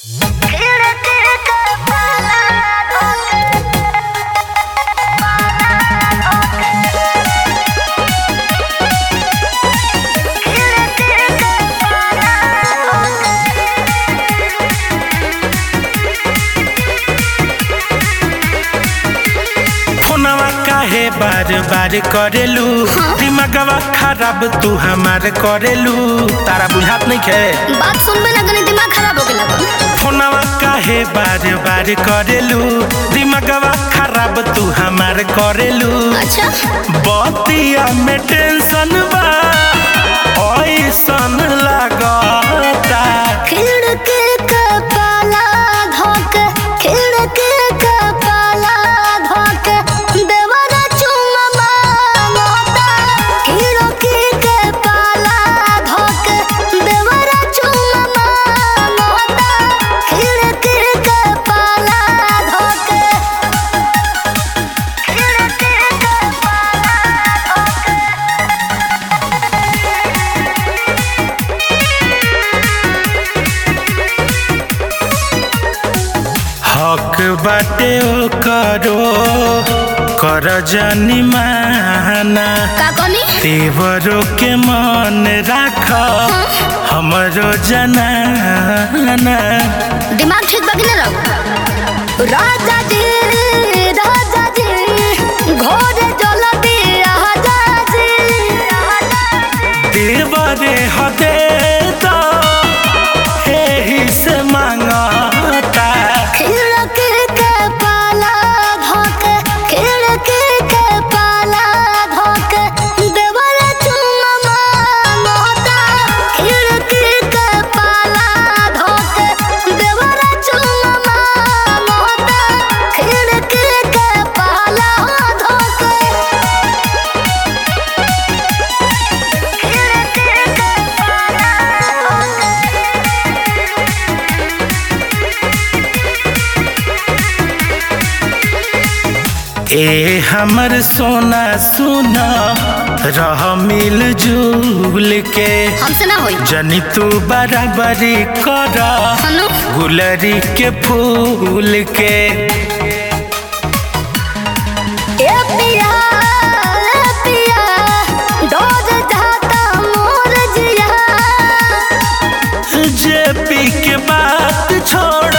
बार बार करेलू दिमागवा खराब तू हमार करेलू तारा बुझात नहीं खे बात सुनबे ना तनी दिमाग खराब हो गेला बा। फोनवा काहे बार बार करेलू दिमागवा खराब तू हमार करेलू अच्छा बतिया में टेंशन बा ऐसन लागता खिड़की के पाला धोक खिड़की के पाला धोक देवरा चुम्मा मांगता खिड़की के पाला धोक देवरा चुम्मा मांगता खिड़की के पाला धोक खिड़की के पाला धोक हक बाटे ओ करो कर जानी माना का कहनी तेवरों के मन राख हमरो जनाना दिमाग ठीक बाकी ना रहो राजा जी राजा जी घोड़े जल दिया जी देवरे हदे तो एही से मांगता खिड़की के पाला धोक खिड़की के पाला धोक देवर चुम्मा मांगता खिड़की के पाला धोक देवर चुम्मा मांगता खिड़की के पाला धोक ए हमर सोना सुना रह मिल जुल के हमसे ना होई जनी तू बराबरी कर हनु गुलरी के फूल के ए पिया ए पिया डोज जाता मोर जिया जे पी के बात छोड़